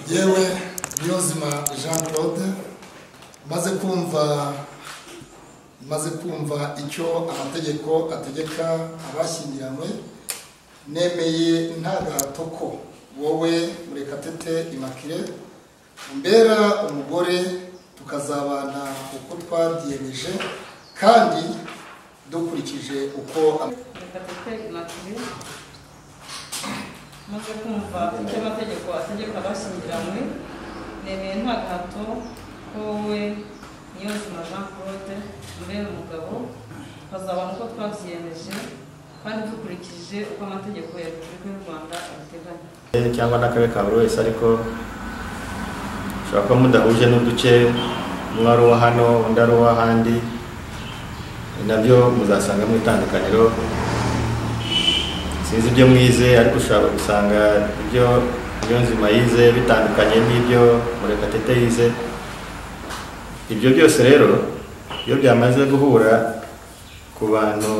yewe niyozima jean claude maze kumva maze kumva icyo amategeko ategeka abashyingiranywe nemeye nta gahato ko wowe murekatete imakire umbera umugore tukazabana uko twabyiyemeje kandi dukurikije uko am- murekatete imakire maze kumva icyo amategeko ategeka abashyingiranywe nemeye nta gahato ko wowe niyozima jean claude mbere umugabo bazabana uko twabyiyemeje kandi dukurikije uko amategeko ya repubulika y'u rwanda abiteganya cyangwa n'akabe ka buri wese ariko ushobora kuba mudahuje n'uduce umwe ari uwa hano undi ari uw'ahandi nabyo muzasanga mu itandukaniro sinzi ibyo mwize ariko ushobora gusanga ibyo ibyo nzima yize bitandukanye n'ibyo murekatete yize ibyo byose rero iyo byamaze guhura ku bantu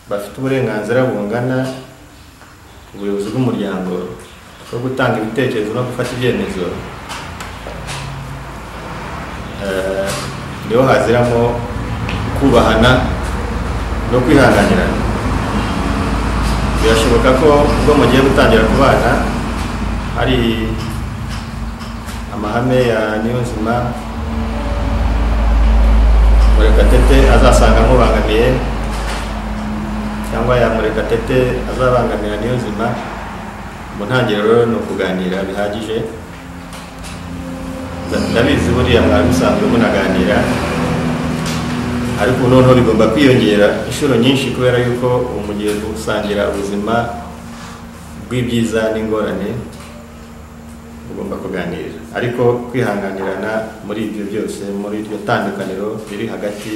bafite uburenganzira bungana ubuyobozi bw'umuryango bwo gutanga ibitekerezo no gufata ibyemezo eh, niho haziramo kubahana no kwihanganirana birashoboka ko ubwo mugiye gutangira kubana hari amahame ya niyonzima murekatete azasanga amubangamiye cyangwa ya murekatete azabangamira niyonzima mu ntangiriro ni ukuganira bihagije ndabizi buriya mwari musanzwe munaganira ariko ubu noneho bigomba kwiyongera inshuro nyinshi kubera yuko ubu mugiye gusangira ubuzima bw'ibyiza n'ingorane ugomba kuganira ariko kwihanganirana muri ibyo byose muri iryo tandukaniro riri hagati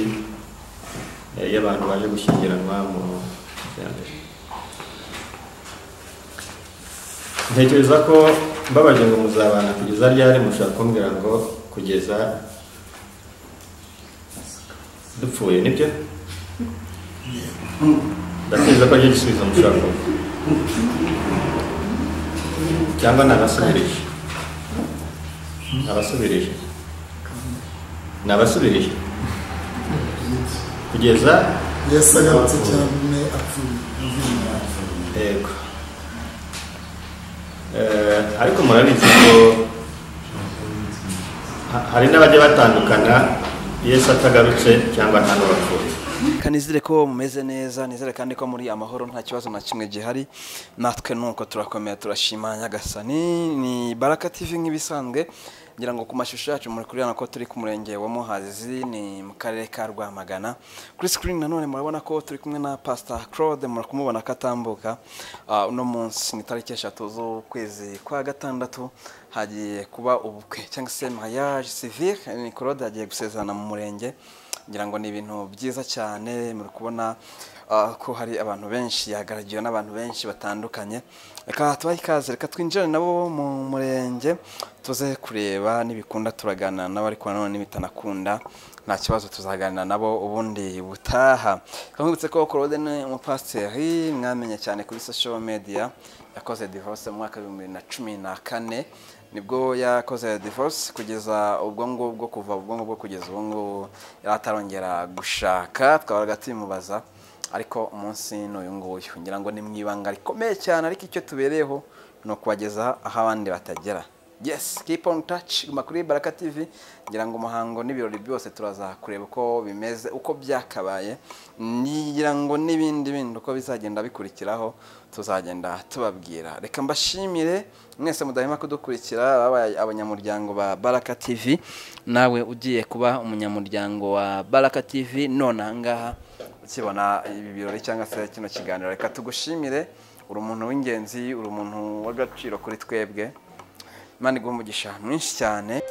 eh, y'abantu baje gushyingiranwa mu iterambere ntekereza ko mbabaje ngo muzabana kugeza ryari mushaka kumbwira ngo kugeza dupfuye nibyo ndatekereza ko aricyo gisubizo mushaka kumva. cyangwa nabasubirije nabasubirije nabasubirije kugeza yesu agarutse cyane apfuye yego Eh, ariko murabizi ko ha- hari n'abajya batandukana yesu atagarutse cyangwa nta n'uwapfuye kanizire ko mumeze neza nizere kandi ko muri amahoro nta kibazo na kimwe gihari natwe nuko turakomera turashima nyagasani ni baraka tv nk'ibisanzwe ngira ngo ku mashusho yacu muri kureba ko turi ku murenge wa muhazi ni mu karere ka rwamagana kuri sikirini nanone murabona ko turi kumwe na pasita claude muri kumubona ko atambuka Ah, uno munsi ni tariki eshatu z'ukwezi kwa gatandatu hagiye kuba ubukwe cyangwa se mariage civile ni claude hagiye gusezerana mu murenge ngira ngo ni ibintu byiza cyane muri kubona ah, ko hari abantu benshi yagaragiwe n'abantu benshi batandukanye reka tubahe ikaze reka twinjire nabo mu murenge tuze kureba n'ibikunda turaganira nabo ariko nanone n'ibitanakunda nta kibazo tuzaganira nabo ubundi butaha twabibutse ko Claude ni umupasiteri mwamenye cyane kuri social media yakoze divorce mu mwaka w'ibihumbi bibiri na cumi na kane nibwo yakoze divorce kugeza ubwo ngubwo kuva ubwo ngubwo kugeza ubu ngubu yari atarongera gushaka twabaga tubimubaza ariko umunsi ni uyu nguyu ngira ngo ni mu ibanga rikomeye cyane ariko icyo tubereyeho ni ukubageza aho abandi batagera yes keep on touch guma kuri baraka tv ngira ngo umuhango n'ibirori byose turaza kureba uko bimeze uko byakabaye ngira ngo n'ibindi bindi uko bizagenda bikurikiraho tuzagenda tubabwira reka mbashimire mwese mudahema kudukurikira ababaye abanyamuryango ba baraka tv nawe ugiye kuba umunyamuryango wa baraka tv none ahangaha ukibona ibi birori cyangwa se kino kiganiro reka tugushimire uri umuntu w'ingenzi uri umuntu w'agaciro kuri twebwe imana iguha umugisha mwinshi cyane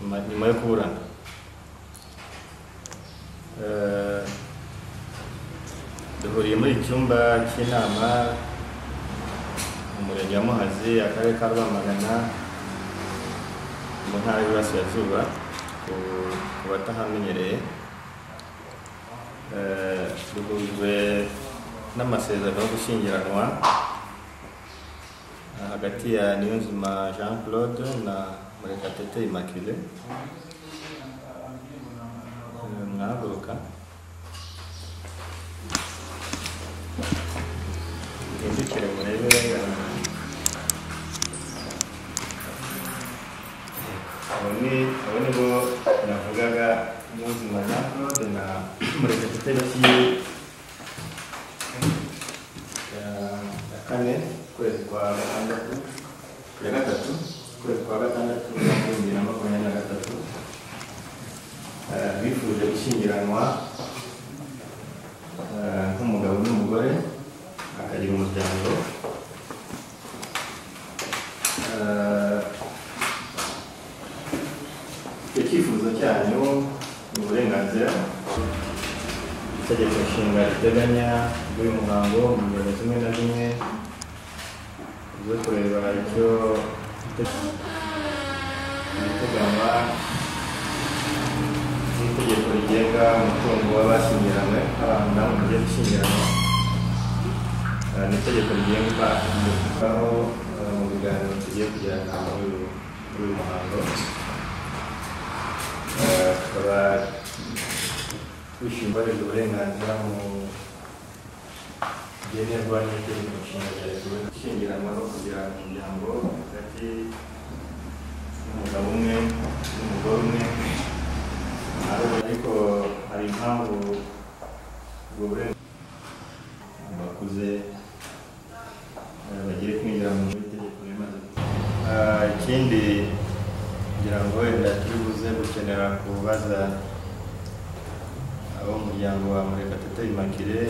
nyuma- nyuma yo kuburana Eh, duhuriye muri iki cyumba cy'inama mu murenge wa muhazi akarere ka rwamagana mu ntara y'iburasirazuba ku ku batahamenyereye Eh, duhujwe n'amasezerano yo gushyingiranwa eh, hagati ya niyonzima jean claude na murekatete immaculée Eh, mwahaguruka muhindukire murebe eh, abo ni- abo ni bo navugaga niyonzima jean claude na murekatete bakiye ya kane ukwezi kwa gatandatu ya gatatu ukwezi kwa gatandatu umwaka w'ibihumbi na makumyabiri na gatatu Eh, bifuje gushyingiranwa eh, nk'umugabo n'umugore akagira umuryango Eh, icyo cyifuzo cyanyu ni uburenganzira itegeko nshinga riteganya bw'uyu muhango mu ngero zimwe na zimwe zo kureba icyo ibiteganywa n'itegeko rigenga umutungo w'abashyingiranywe abantu namwe mugiye gushyingiranwa Eh, ni itegeko rigenga umutukaho mu biganiro tugiye kugirana muri uyu muri uyu muhango Eh, tukaba kwishyura ubarirwa uburenganzira mu byenerwa n'itegeko nshinga rya repubulika ishingiranwa no kugira umuryango hagati y'umugabo umwe n'umugore umwe ariko ariko hari impamvu ubwo burenganzira bakuze eh, bagiye kwinjira mu itegeko rimaze Ah, ikindi kugira ngo wenda turi buze gukenera kubaza abo mu muryango wa murekatete imakire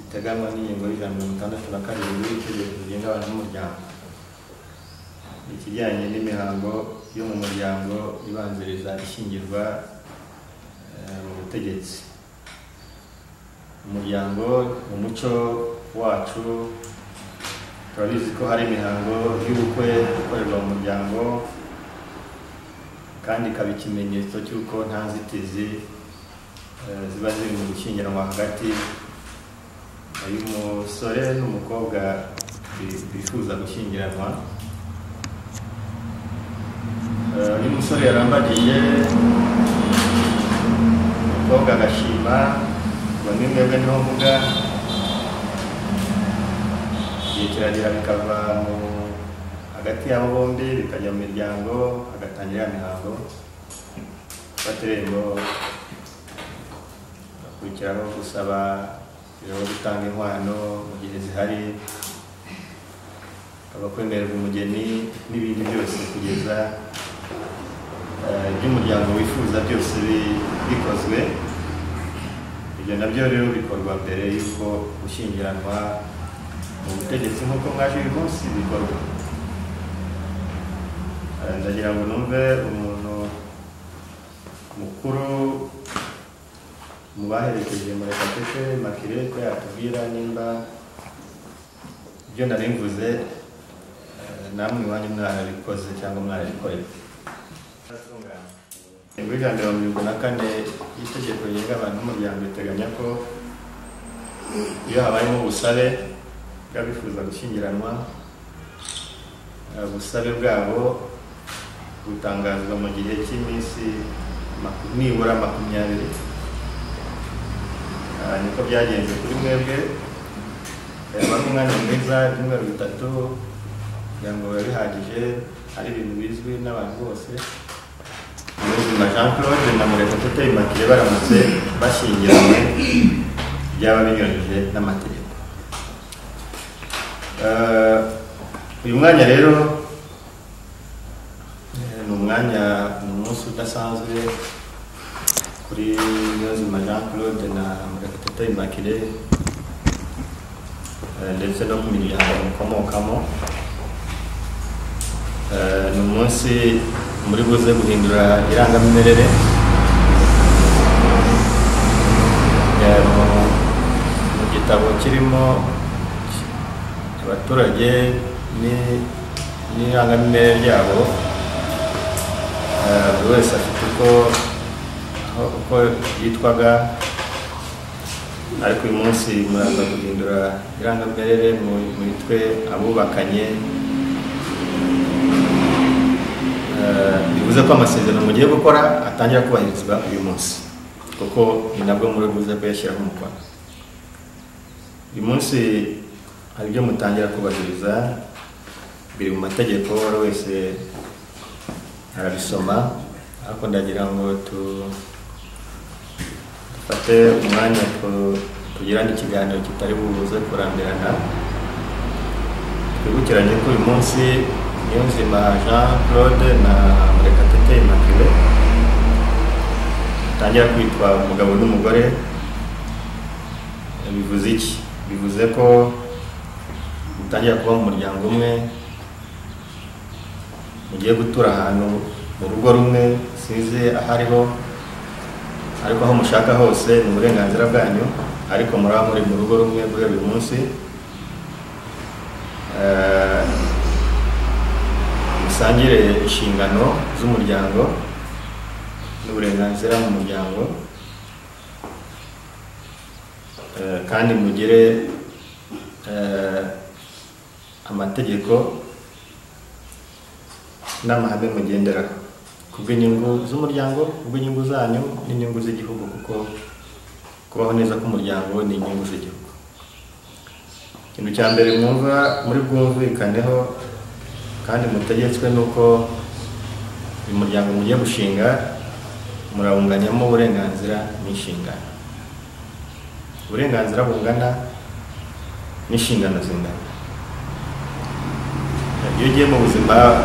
iteganywa n'ingingo y'ijana na mirongo itandatu na karindwi y'itegeko rigenga abantu b'umuryango ikijyanye n'imihango yo mu muryango ibanziriza ishyingirwa eh, mu butegetsi umuryango mu muco wacu turabizi ko hari imihango y'ubukwe ikorerwa mu muryango kandi ikaba ikimenyetso cy'uko nta nzitizi eh, ziba ziri mu gushyingiranwa hagati y'umusore n'umukobwa bi- bifuza gushyingiranwa Eh, iyo umusore yarambariye umukobwa agashima ngo ni mwebwe niho mvuga igihe kiragera bikava mu hagati y'abo bombi bikajya mu miryango hagatangira ya mihango gufata irembo hakurikiraho gusaba irembo gutanga inkwano mu gihe zihari hakaba kwemererwa umugeni n'ibindi byose kugeza eh, iby'umuryango wifuza byose bi- bikozwe ibyo nabyo rero bikorwa mbere y'uko gushyingiranwa mu butegetsi nk'uko mwaje uyu munsi bikorwa Eh, ndagira ngo numve umuntu mukuru mu baherekeje murekatete makire ko yatubwira nimba ibyo nari mvuze eh, namwe iwanyu mwarabikoze cyangwa mwarabikorera ingingo y'ijana na mirongo na kane y'itegeko rigenga abantu n'umuryango riteganya ko iyo habayemo ubusabe bw'abifuza gushyingiranwa eh, ubusabe bwabo butangazwa mu gihe cy'iminsi maku- nibura makumyabiri Ah, niko byagenze kuri mwebwe Eh, wari umwanya mwiza ibyumweru bitatu kugira ngo bibe bihagije ari ibintu bizwi n'abantu bose ubuzima jean claude na murekatete imakire baramutse bashyingiranywe byaba binyuranyije n'amategeko Eh, uyu mwanya rero eh, ni umwanya ni umunsi udasanzwe kuri niyonzima jean claude na murekatete imakire eh, ndetse no mu miryango mukomokamo Eh, ni umunsi muri buze guhindura irangamimerere Eh, mu- mu gitabo kirimo abaturage ni- n'irangamimerere ryabo Eh, buri wese afite uko aho- uko yitwaga ariko uyu munsi muraza guhindura irangamimerere mu- mwitwe abubakanye Eh, bivuze ko amasezerano mugiye gukora atangira kubahirizwa uyu munsi kuko ni nabwo muri buze kuyashyiraho umukono uyu munsi hari ibyo mutangira kubahiriza biri mu mategeko buri wese arabisoma ariko ndagira ngo tu- dufate umwanya tu- tugirane ikiganiro kitari buze kurambirana twibukiranye ko uyu munsi niyonzima jean claude na murekatete immaculee batangira kwitwa umugabo n'umugore Eh, bivuze iki bivuze ko mutangira kuba mu muryango umwe mugiye gutura ahantu mu rugo rumwe size ahariho ariko aho mushaka hose ni uburenganzira bwanyu ariko muraba muri mu rugo rumwe guhera uyu munsi Eh, musangire inshingano z'umuryango n'uburenganzira mu muryango Eh, kandi mugire eh, amategeko n'amahame mugenderaho ku bw'inyungu z'umuryango ku bw'inyungu zanyu n'inyungu z'igihugu kuko kubaho neza k'umuryango ni inyungu z'igihugu ikintu cya mbere mwumva muri bwumvikaneho kandi mutegetswe ni uko uyu muryango mugiye gushinga murawunganyamo uburenganzira n'inshingano uburenganzira bungana n'inshingano zingana iyo ugiye mu buzima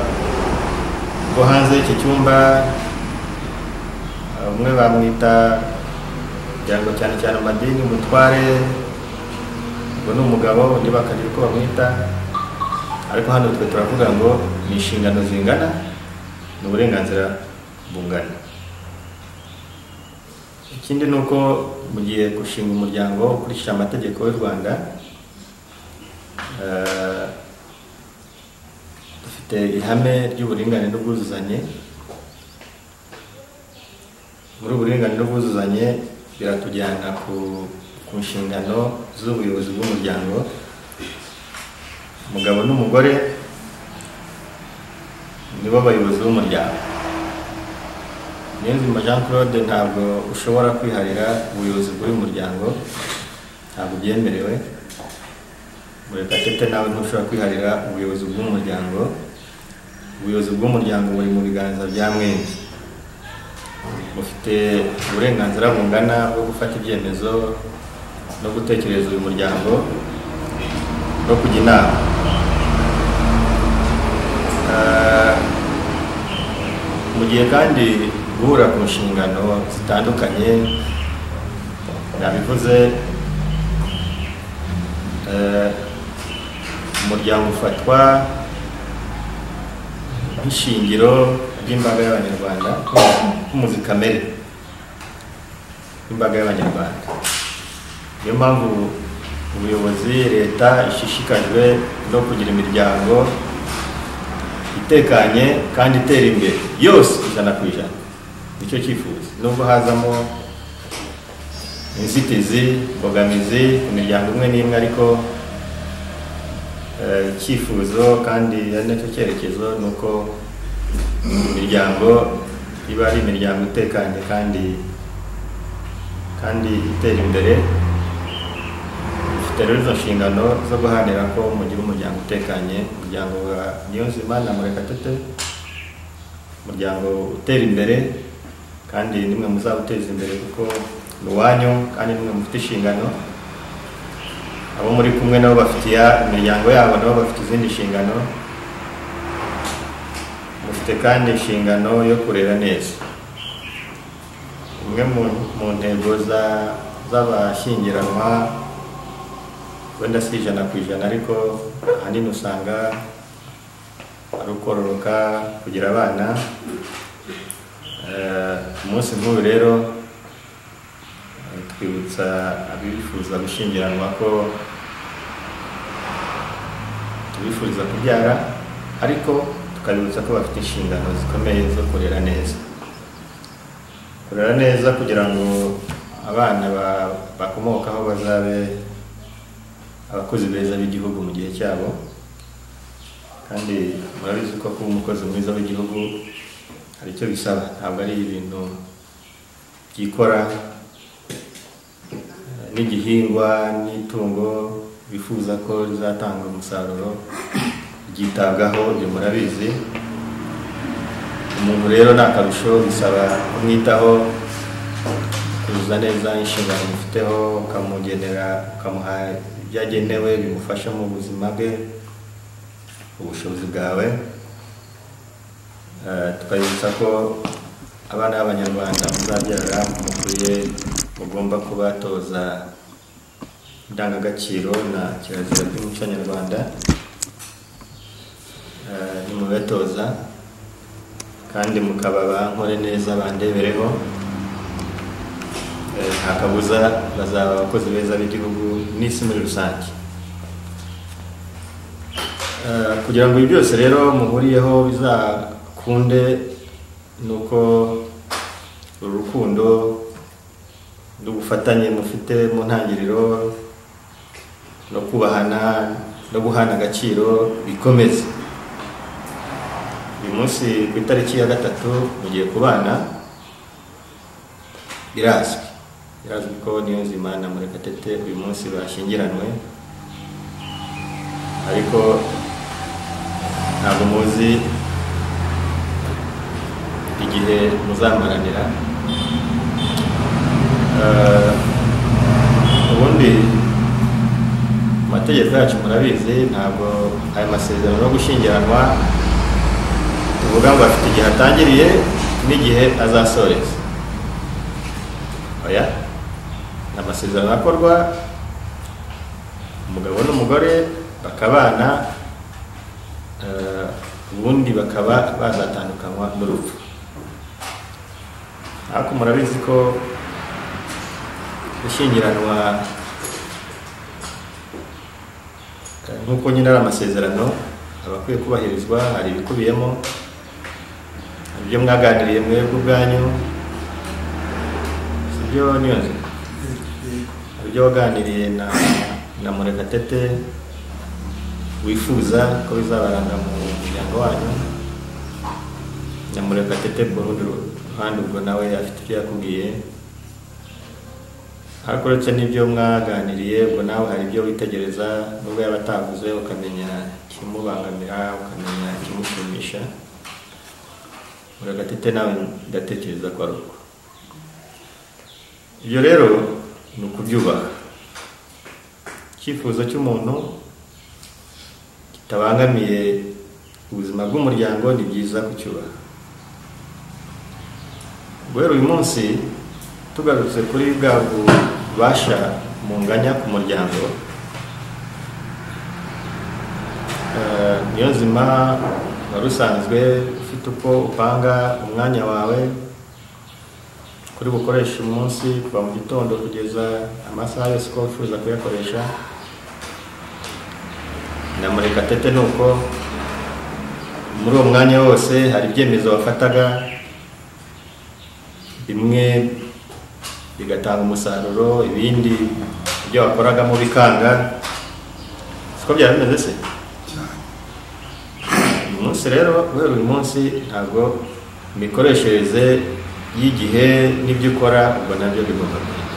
bwo hanze y'iki cyumba bamwe bamwita kugira ngo cyane cyane amadini umutware ngo ni umugabo undi bakagira uko bamwita ariko hano twe turavuga ngo ni inshingano zingana ni uburenganzira bungana ikindi ni uko mu gihe gushinga umuryango ukurikije amategeko y'u rwanda eh, dufite ihame ry'uburinganire n'ubwuzuzanye muri uburinganire n'ubwuzuzanye biratujyana ku, ku nshingano z'ubuyobozi bw'umuryango umugabo n'umugore nibo bayobozi b'umuryango niyonzima jean claude ntabwo ushobora kwiharira ubuyobozi bw'uyu muryango ntabwo byemerewe murekatete nawe ntushobora kwiharira ubuyobozi bw'umuryango ubuyobozi bw'umuryango buri mu biganza bya mwembi mufite uburenganzira bungana bwo gufata ibyemezo no gutekereza uyu muryango no kujya inama Eh, mu gihe kandi guhura ku nshingano zitandukanye nabivuze eh, umuryango ufatwa nk'ishingiro ry'imbaga y'abanyarwanda nk'umuzi kamere w'imbaga y'abanyarwanda niyo mpamvu ubuyobozi leta ishishikajwe no kugira imiryango itekanye kandi itera imbere yose ijana ku ijana nicyo cyifuzo nubwo hazamo inzitizi imbogamizi ku miryango imwe n'imwe ariko eh, icyifuzo kandi ari nacyo cyerekezo ni uko imiryango iba ari imiryango itekanye kandi kandi itera imbere dufite rero izo nshingano zo guharanira ko mugira umuryango utekanye umuryango wa niyonzima na murekatete umuryango utera imbere kandi nimwe muzawuteza imbere kuko ni uwanyu kandi nimwe mufite inshingano abo muri kumwe nabo bafite iya- imiryango yabo nabo bafite izindi nshingano mufite kandi inshingano yo kurera neza imwe mu, mu ntego za- z'abashyingiranwa wenda si ijana ku ijana ariko ahanini usanga ari ukororoka kugira abana Eh, umunsi nk'uyu rero eh, twibutsa abifuza gushyingiranwa ko tubifuriza kubyara ariko tukabibutsa ko bafite inshingano zikomeye zo kurera neza kurera neza kugira ngo abana ba- bakomokaho bazabe abakozi beza b'igihugu mu gihe cyabo kandi murabizi ko kuba umukozi mwiza w'igihugu hari icyo bisaba ntabwo ari ibintu byikora eh, n'igihingwa n'itungo bifuza ko rizatanga umusaruro ryitabwaho ibyo murabizi umuntu rero ni akarusho bisaba kumwitaho kuzuza neza inshingano umufiteho ukamugenera ukamuha ibyo agenewe bimufasha mu buzima bwe ubushobozi bwawe Eh, tukabibutsa ko abana b'abanyarwanda muzabyara mukwiye mugomba kubatoza indangagaciro na kirazira by'umuco nyarwanda Eh, nimubitoza kandi mukaba bankore neza bandebereho Eh, nta kabuza bazaba abakozi beza b'igihugu n'isi muri rusange Eh, kugira ngo ibi byose rero muhuriyeho bizakunde ni uko uru rukundo n'ubufatanye mufite mu ntangiriro no kubahana no guhana agaciro bikomeze uyu munsi ku itariki ya gatatu mugiye kubana birazwi birazwi ko niyo nzima na murekatete uyu munsi bashyingiranywe ariko ntabwo muzi igihe muzamaranira Eh, ubundi amategeko yacu murabizi ntabwo aya masezerano yo gushyingiranwa tuvuga ngo afite igihe atangiriye n'igihe azasoreza oya ni amasezerano akorwa umugabo n'umugore bakabana eh, ubundi bakaba bazatandukanywa n'urupfu ariko murabizi ko gushyingiranwa eh, nk'uko nyine ari amasezerano aba akwiye kubahirizwa hari ibikubiyemo hari ibyo mwaganiriye mwebwe ubwanyu si byo niyonzima hari ibyo waganiriye na na murekatete wifuza ko bizabaranga mu muryango wanyu na murekatete ku rundi ruhande ubwo nawe afite ibyo yakubwiye ariko uretse n'ibyo mwaganiriye ubwo nawe hari ibyo witegereza nubwo yaba atavuze ukamenya ikimubangamira ukamenya ikimushimisha murekatete nawe ndatekereza ko ari uko ibyo rero ni ukubyubaha icyifuzo cy'umuntu kitabangamiye ubuzima bw'umuryango ni byiza kucyubaha guhera uyu munsi tugarutse kuri bwa bubasha munganya ku muryango Eh, niyo nzima wari usanzwe ufite uko upanga umwanya wawe kuri bukoresha umunsi kuva mu gitondo kugeza amasaha yose uko wifuza kuyakoresha na murekatete ni uko muri uwo mwanya wose hari ibyemezo wafataga bimwe bigatanga umusaruro ibindi ibyo wakoragamo bikanga siko byaba bimeze se uyu munsi rero guhera uyu munsi ntabwo imikoreshereze y'igihe n'ibyo ukora ubwo nabyo bigomba guhinduka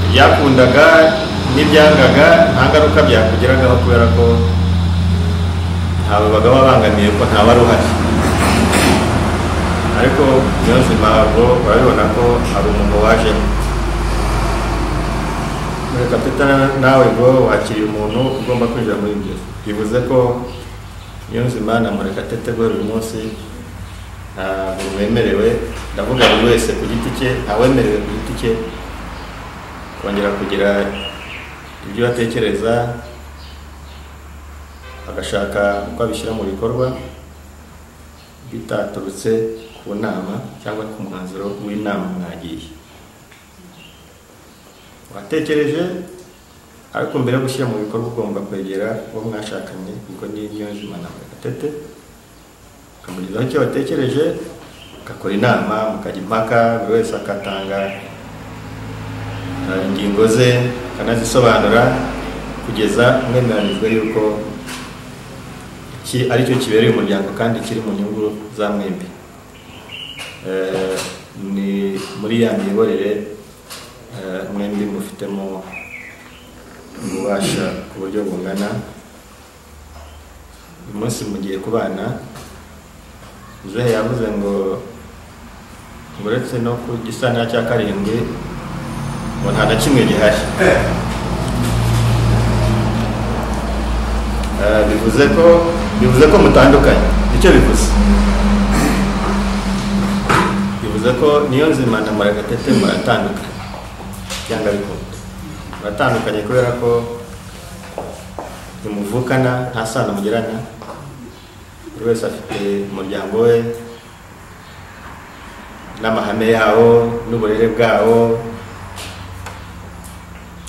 ibyakundaga n'ibyangaga nta ngaruka byakugeragaho kubera ko ntawe baga babangamiye ko ntawe ari uhari ariko niyo nzima ubwo urabibona ko hari umuntu wajemo mureka peta nawe ngo wakiriye umuntu ugomba kwinjira muri ibyo bivuze ko niyo nzima na murekatete guhera uyu munsi ntabwo wemerewe ndavuga buri wese ku giti cye ntawemerewe ku giti cye kongera kugira ibyo atekereza agashaka uko abishyira mu bikorwa bitaturutse ku nama cyangwa ku mwanzuro w'inama mwagiye watekereje ariko mbere yo gushyira mu bikorwa ugomba kwegera uwo mwashakanye kuko ni niyonzima na gatete ukamugezaho icyo watekereje mugakora inama mukajya impaka buri wese agatanga eh, ingingo ze akanazisobanura kugeza mwemeranijwe yuko iki ari cyo kibereye umuryango kandi kiri mu nyungu za mwembi Eh, ni muri ya miyoborere eh, mwembi mufitemo ububasha ku buryo bungana uyu munsi mugiye kubana Zuhe yavuze ngo ngo uretse no ku gisana cya karindwi ngo nta na kimwe gihari Eh, bivuze ko bivuze ko mutandukanye nicyo bivuze bivuze ko niyo nzima na murakatete muratandukanye cyangwa bikunda muratandukanye kubera ko ntimuvukana nta sano mugirana buri wese afite umuryango we n'amahame yawo n'uburere bwawo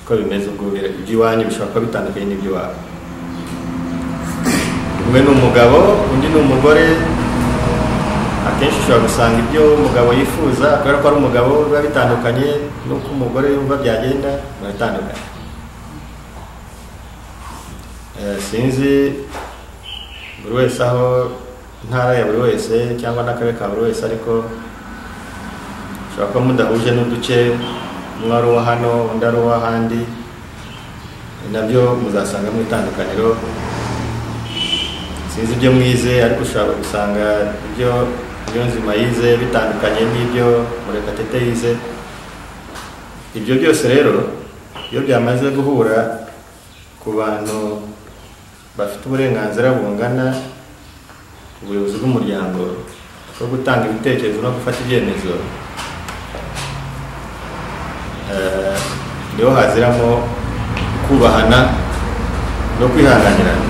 uko bimeze ubwo bira- iby'iwanyu bishobora kuba bitandukanye n'iby'iwabo umwe ni umugabo undi ni umugore akenshi ushobora gusanga ibyo umugabo yifuza kubera ko ari umugabo biba bitandukanye n'uko umugore yumva byagenda biratandukanye Eh, sinzi buri wese aho intara ya buri wese cyangwa n'akarere ka buri wese ariko ushobora kuba mudahuje n'uduce umwe ari uwo hano undi ari uw'ahandi nabyo muzasanga mu itandukaniro sinzi ibyo mwize ariko ushobora gusanga ibyo ibyo nzima yize bitandukanye n'ibyo murekatete yize ibyo byose rero iyo byamaze guhura ku bantu bafite uburenganzira bungana ubuyobozi bw'umuryango bwo gutanga ibitekerezo no gufata ibyemezo eh, niho haziramo kubahana no kwihanganirana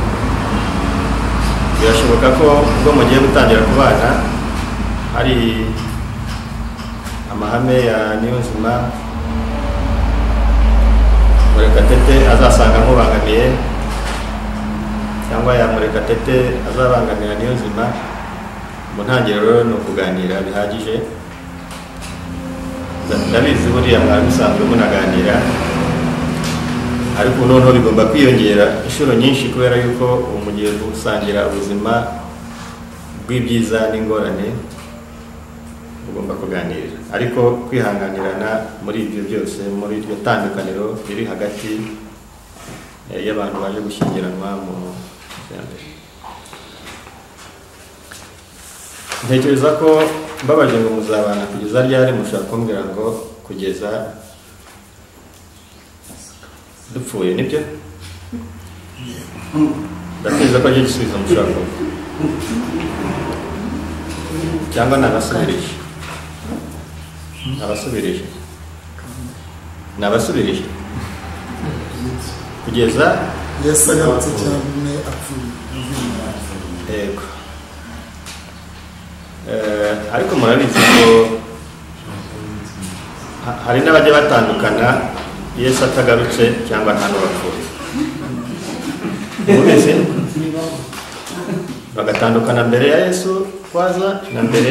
birashoboka ko ubwo mugiye gutangira kubana hari amahame ya niyonzima murekatete azasanga amubangamiye cyangwa ya murekatete azabangamira niyo nzima mu ntangiriro rero ni ukuganira bihagije Nda- ndabizi buriya mwari musanzwe munaganira ariko noneho bigomba kwiyongera inshuro nyinshi kubera yuko ubu mugiye gusangira ubuzima bw'ibyiza n'ingorane ugomba kuganira ariko kwihanganirana muri ibyo byose muri iryo tandukaniro riri hagati eh, y'abantu baje gushyingiranwa mu iterambere ntekereza ko mbabaje ngo muzabana kugeza ryari mushaka kumbwira ngo kugeza dupfuye nibyo ndatekereza ko aricyo gisubizo mushaka kuvuga cyangwa nabasubirije nabasubirije nabasubirije kugeza yesu agarutse cyane apfuye yego Eh, ariko murabizi ko ha- hari n'abajya batandukana yesu atagarutse cyangwa nta n'uwapfuye mubizi bagatandukana mbere ya yesu kwaza na mbere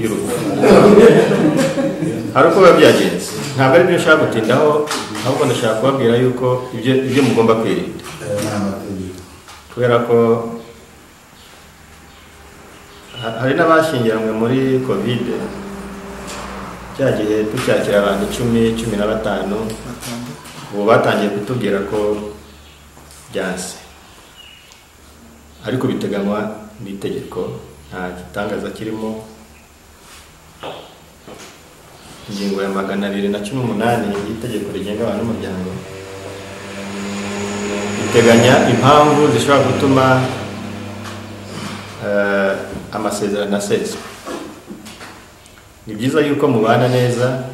y'urupfu hari uko biba byagenze ntabwo ari byo nshaka gutindaho ahubwo ndashaka kubabwira yuko ibyo ibyo mugomba kwirinda kubera ko ha- hari n'abashyingiranywe muri kovide cya gihe tucyakira abantu icumi cumi na batanu batandukanye ubu batangiye kutubwira ko byanse ariko biteganywa n'itegeko nta gitangaza kirimo ingingo ya magana abiri na cumi n'umunani y'itegeko rigenga abantu n'umuryango biteganya impamvu zishobora gutuma eh, amasezerano aseswa ni byiza yuko mubana neza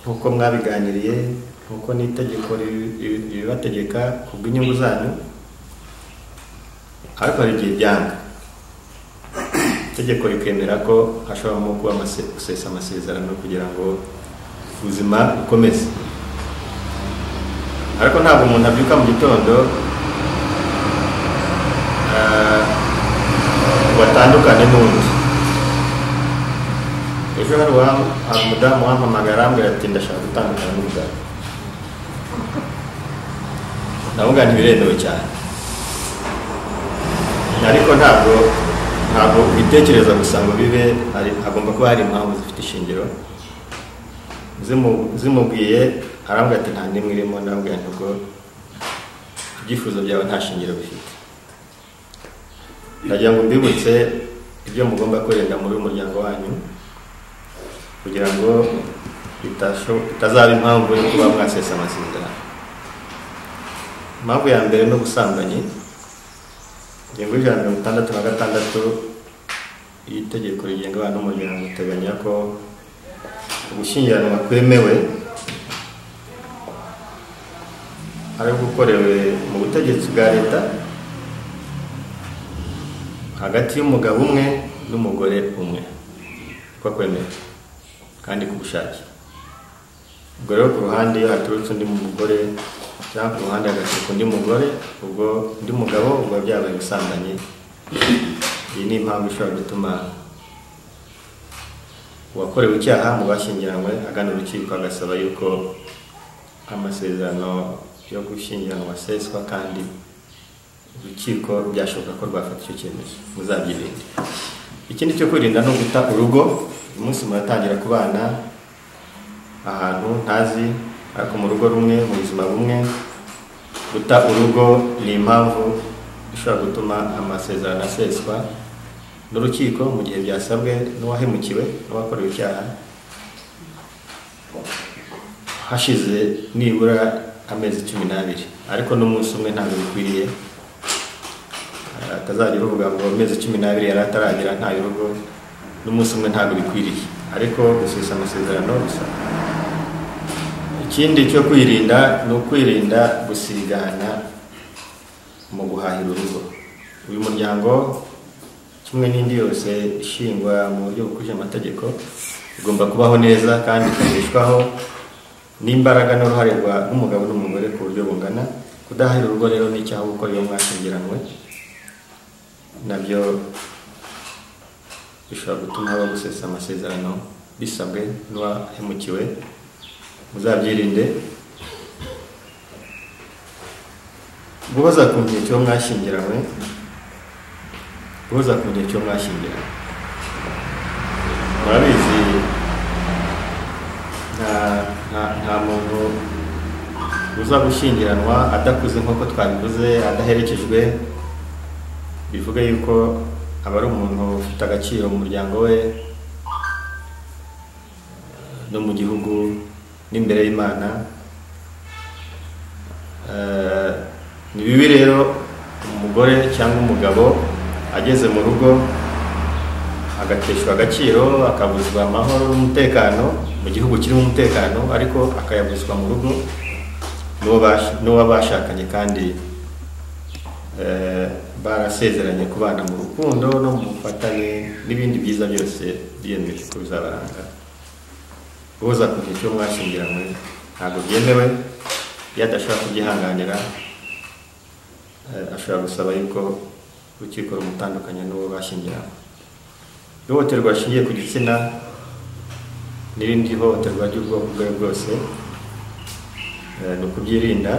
nk'uko mwabiganiriye nk'uko n'itegeko ribi- ribi- ribibategeka ku bw'inyungu zanyu ariko hari igihe byanga itegeko rikemera ko hashobora kuba amase- gusesa amasezerano kugira ngo ubuzima bukomeze ariko ntabwo umuntu abyuka mu gitondo ah, ngo atandukane n'undi ejo hari uwa- hari umudamu wampamagara arambwira ati ndashaka gutandukana n'umugabo ndavuga ntibiremewe cyane ariko ntabwo ntabwo ubitekereza gusa ngo bibe hari- hagomba kuba hari impamvu zifite ishingiro Zimu- zimubwiye arambwira ati nta n'imwe irimo ndamubwira nti ubwo ibyifuzo byawe nta shingiro bifite ndagira ngo mbibutse ibyo mugomba kwirinda muri uyu muryango wanyu kugira ngo bitasho- bitazaba impamvu yo kuba mwasesa amasezerano impamvu ya mbere ni ubusambanyi ingingo y'ijana na mirongo itandatu na gatandatu y'itegeko rigenga abana n'umuryango iteganya ko ugushyingiranwa kwemewe ari gukorewe mu butegetsi bwa leta hagati y'umugabo umwe n'umugore umwe ko kwemewe kandi ku bushake ubwo rero ku ruhande iyo haturutse undi mugore cyangwa ku ruhande hagaturuka undi mugore ubwo undi mugabo ubwo byabaye ubusambanyi iyi ni impamvu ishobora gutuma uwakorewe icyaha mu bashyingiranywe agana urukiko agasaba yuko amasezerano yo gushyingiranwa aseswa kandi urukiko byashoboka ko rwafata icyo cyemezo muzabyirinde ikindi cyo kwirinda no guta urugo uyu munsi muratangira kubana ahantu ntazi ariko mu rugo rumwe mu buzima bumwe guta urugo ni impamvu ishobora gutuma amasezerano aseswa n'urukiko mu gihe byasabwe n'uwahemukiwe n'uwakorewe icyaha hashize nibura amezi cumi n'abiri ariko n'umunsi umwe ntabwo bikwiriye Eh, atazajya uruvuga ngo amezi cumi n'abiri yari ataragera nta rugo n'umunsi umwe ntabwo bikwiriye ariko gusesa amasezerano gusa ikindi cyo kwirinda ni ukwirinda gusigana mu guhahira urugo uyu muryango kimwe n'indi yose ishingwa mu buryo bukurikije amategeko igomba kubaho neza kandi ikabeshwaho n'imbaraga n'uruhare rwa n'umugabo n'umugore ku buryo bungana kudahahira urugo rero ni icyaha kuko iyo mwashyingiranwe nabyo bishobora gutuma haba gusesa amasezerano bisabwe n'uwahemukiwe muzabyirinde guhoza ku gihe cyo mwashyingiranywe guhoza ku gihe cyo mwashyingiranywe murabizi nta nta- nta muntu uza gushyingiranwa adakuze nk'uko twabivuze adaherekejwe bivuga yuko aba ari umuntu ufite agaciro mu muryango we no mu gihugu n'imbere y'imana Eh, ni bibi rero umugore cyangwa umugabo ageze mu rugo agateshwa agaciro akabuzwa amahoro n'umutekano mu gihugu kirimo umutekano ariko akayabuzwa mu rugo n'uwo bash- n'uwo bashakanye kandi eh, barasezeranye kubana mu rukundo no mu bufatanye n'ibindi byiza byose biyemeje ko bizabaranga uza ku gihe cyo mwashyingiranywe ntabwo byemewe iyo adashobora kubyihanganira eh, ashobora gusaba yuko urukiko rumutandukanya n'uwo bashyingiranywe ihohoterwa rishingiye ku gitsina n'irindi hohoterwa ry'ubwoko ubwo ari bwo bwose eh, ni ukubyirinda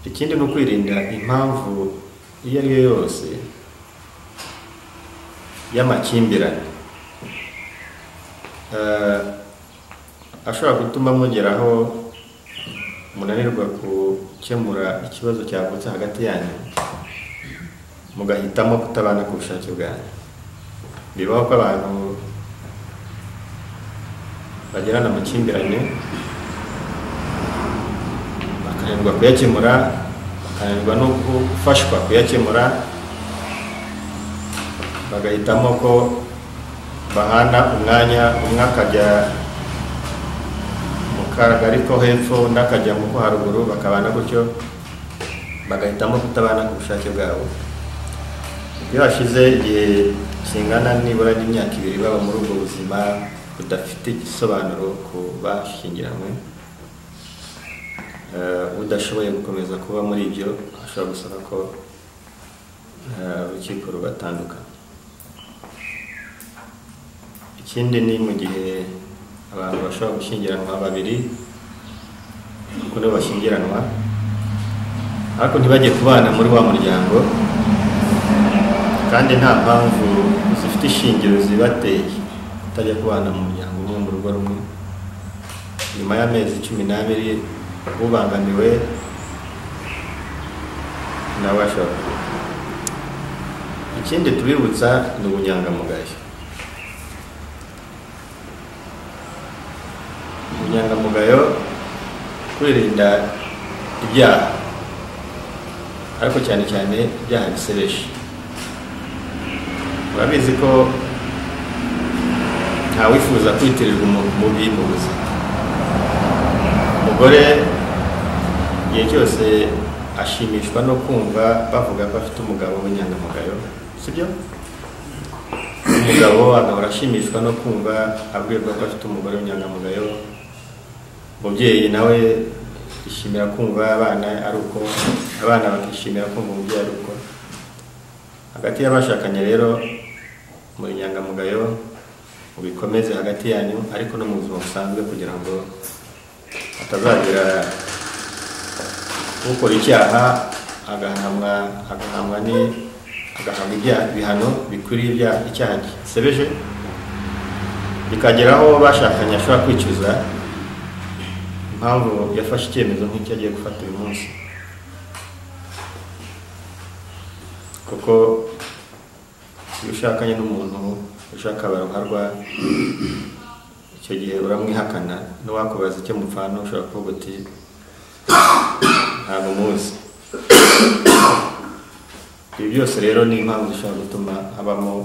ikindi ni ukwirinda impamvu iyo ari yo yose y'amakimbirane Eh, ashobora gutuma mugeraho munanirwa gukemura ikibazo cyavutse hagati yanyu mugahitamo kutabana ku bushake bwanyu bibaho ko abantu bagirana amakimbirane bakananirwa kuyakemura bakananirwa no gufashwa kuyakemura bagahitamo ko bahana umwanya umwe akajya mu kagari ko hepfo undi akajya mu ko haruguru bakabana gutyo bagahitamo kutabana ku bushake bwabo iyo hashize igihe kingana nibura n'imyaka ibiri baba muri ubwo buzima budafite igisobanuro ku bashyingiranywe Eh, udashoboye gukomeza kuba muri ibyo ashobora gusaba ko eh, urukiko rubatandukana ikindi ni mu gihe abantu bashobora gushyingiranwa babiri kuko nibo bashyingiranwa ariko ntibajye kubana muri wa muryango kandi nta mpamvu zifite ishingiro zibateye kutajya kubana mu muryango umwe mu rugo rumwe nyuma y'amezi cumi n'abiri ubangamiwe nawe ashobora ikindi tubibutsa ni ubunyangamugayo ubunyangamugayo kwirinda ibyaha ariko cyane cyane ibyaha bisebeje urabizi ko ntawifuza kwitirirwa umuntu mubi mu buzima umugore igihe cyose ashimishwa no kumva bavuga ko afite umugabo w'inyangamugayo sibyo umugabo agahora ashimishwa no kumva abwirwa ko afite umugore w'inyangamugayo umubyeyi nawe yishimira kumva abana ari uko abana bakishimira kumva umubyeyi ari uko hagati y'abashakanye rero muri inyangamugayo mubikomeze hagati yanyu ariko no mu buzima busanzwe kugira ngo atazagira ukora icyaha agahanwa agahanwa ni agahabwa ibyaha- ibihano bikwiriye ibyaha icyaha gisebeje bikagera aho bashakanye ashobora kwicuza impamvu yafashe icyemezo nk'icyo agiye gufata uyu munsi kuko iyo ushakanye n'umuntu ushaka abaruharwa icyo gihe uramwihakana n'uwakubaza icyo mupfana ushobora kuvuga uti ntabwo muzi ibi byose rero ni impamvu zishobora gutuma habamo ko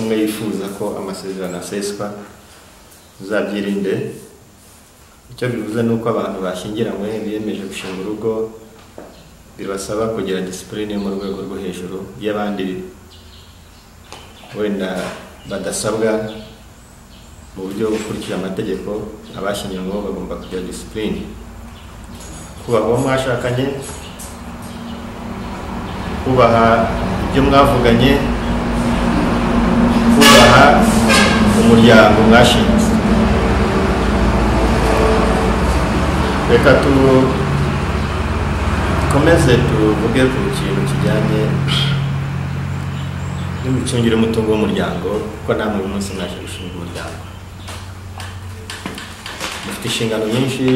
umwe yifuza ko amasezerano aseswa uzabyirinde icyo bivuze ni uko abantu bashyingiranywe biyemeje gushinga urugo bibasaba kugira disipurine mu rwego rwo hejuru y'abandi wenda badasabwa mu buryo bwo gukurikira amategeko abashyingiranyweho bagomba kugira disipurine kubaha uwo mwashakanye kubaha ibyo mwavuganye kubaha umuryango mwashinze reka tukomeze tuvuge ku kintu kijyanye n'imicungire y'umutungo w'umuryango kuko namwe uyu munsi mwaje gushinga umuryango mufite inshingano nyinshi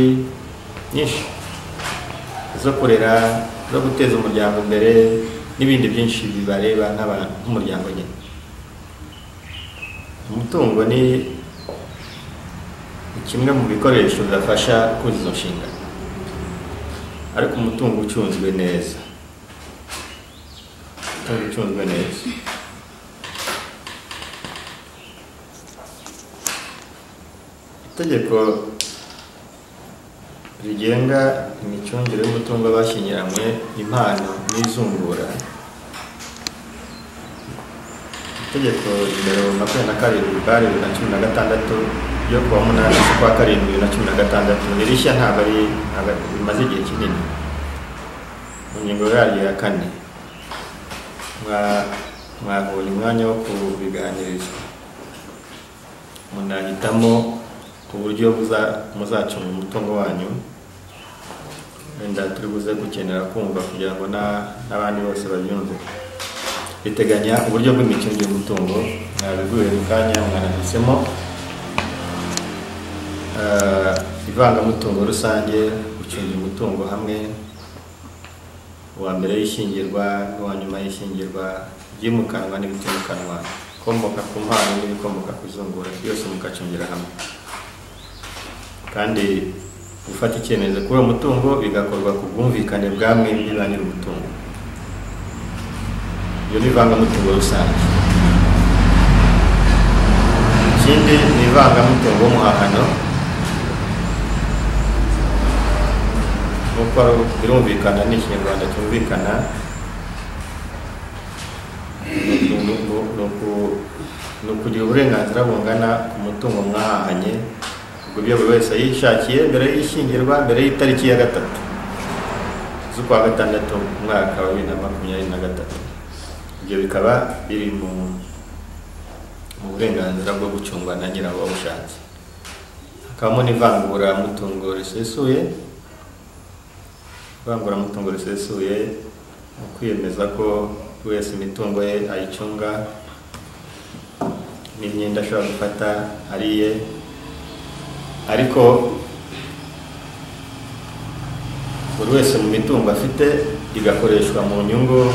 nyinshi zo kurera zo guteza umuryango imbere n'ibindi byinshi bibareba n'abantu nk'umuryango nyine umutungo ni ni kimwe mu bikoresho bibafasha kuzuza izo nshingano ariko umutungo ucunzwe neza umutungo ucunzwe neza itegeko rigenga imicungire y'umutungo w'abashyingiranywe impano n'izungura itegeko nimero makumyabiri na karindwi bari bibiri na cumi na gatandatu ryo kuwa munani z'ukwa karindwi bibiri na cumi na gatandatu ni rishya ntabwo ari ntabwo ari- rimaze igihe kinini mu ngingo yaryo ya kane mwa- mwabonye umwanya wo kubiganiriza munahitamo uburyo buza- muzacunga umutungo wanyu wenda turi buze gukenera kumva kugira ngo na- n'abandi bose babyumve riteganya uburyo bw'imicungire y'umutungo mwabiguye mu kanya mwanahisemo Eh, ivangamutungo rusange gucunga umutungo hamwe uwa mbere y'ishyingirwa n'uwa nyuma y'ishyingirwa ibyimukanwa n'ibitimukanwa ibikomoka ku mpano n'ibikomoka ku izungura byose mugacungira hamwe kandi gufata icyemezo kuri uwo mutungo bigakorwa ku bwumvikane bwa mwembi ba nyir'umutungo iyo ni ivangamutungo rusange ikindi ni ivangamutungo w'umuhahano nk'uko ari- birumvikana ni ikinyarwanda cyumvikana ni uku- ni uku- ni uku- ni ukugira uburenganzira bungana ku mutungo mwahahanye ubwo ibyo buri wese yishakiye mbere y'ishyingirwa mbere y'itariki ya gatatu z'ukwa gatandatu mu mwaka wa bibiri na makumyabiri na gatatu ibyo bikaba biri mu mu burenganzira bwo gucungwa na nyirawo wabushatse hakabamo n'ivanguramutungo risesuye ivanguramutungo risesuye ni ukwiyemeza ko buri wese imitungo ye ayicunga n'imyenda ashobora gufata ari iye ariko buri wese mu mitungo afite igakoreshwa mu nyungu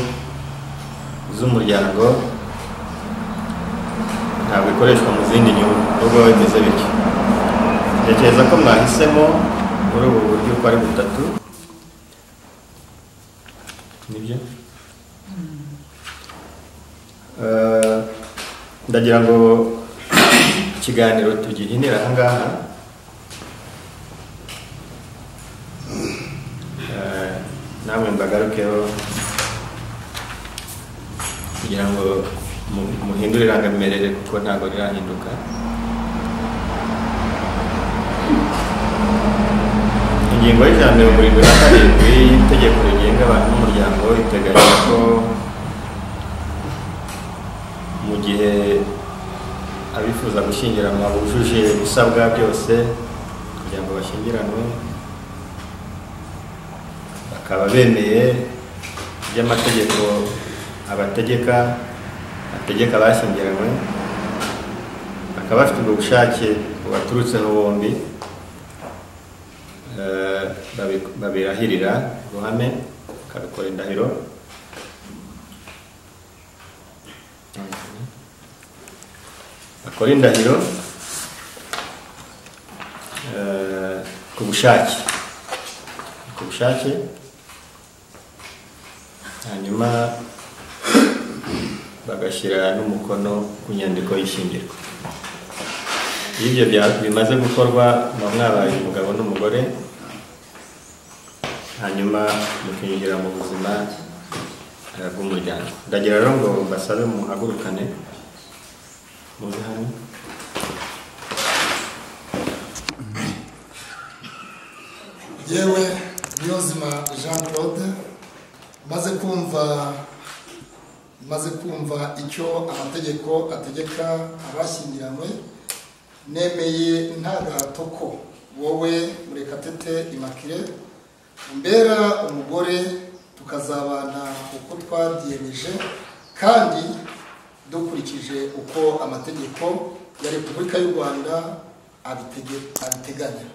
z'umuryango ntabwo ikoreshwa mu zindi nyungu nubwo biba bimeze bityo tekereza ko mwahisemo muri ubu buryo uko ari butatu nibyo Eh, ndagira ngo ikiganiro tugihinira aha ngaha Eh, namwe mbagarukeho kugira ngo mu- muhindure irangamimerere kuko ntabwo rirahinduka ingingo y'ijana mirongo irindwi na karindwi y'itegeko rigenga abantu n'umuryango iteganya ko mu gihe abifuza gushyingiranwa bujuje ibisabwa byose kugira ngo bashyingiranwe bakaba bemeye by'amategeko abategeka ategeka abashyingiranywe bakaba bafite ubwo bushake bubaturutseho bombi eh, babi- babirahirira ruhame bakabikora indahiro bakora indahiro eh, ku bushake ku bushake hanyuma bagashyira n'umukono ku nyandiko y'ishyingirwa iyo ibyo bya- bimaze gukorwa muba mwabaye umugabo n'umugore hanyuma mukinjira mu buzima eh, bw'umuryango ndagira rero ngo mbasabe muhagurukane muze hano yewe niyonzima jean claude maze kumva maze kumva icyo amategeko ategeka abashyingiranywe nemeye nta gahato ko wowe murekatete imakire umbera umugore tukazabana uko twabyiyemeje kandi dukurikije uko amategeko ya repubulika y'u rwanda abitege- abiteganya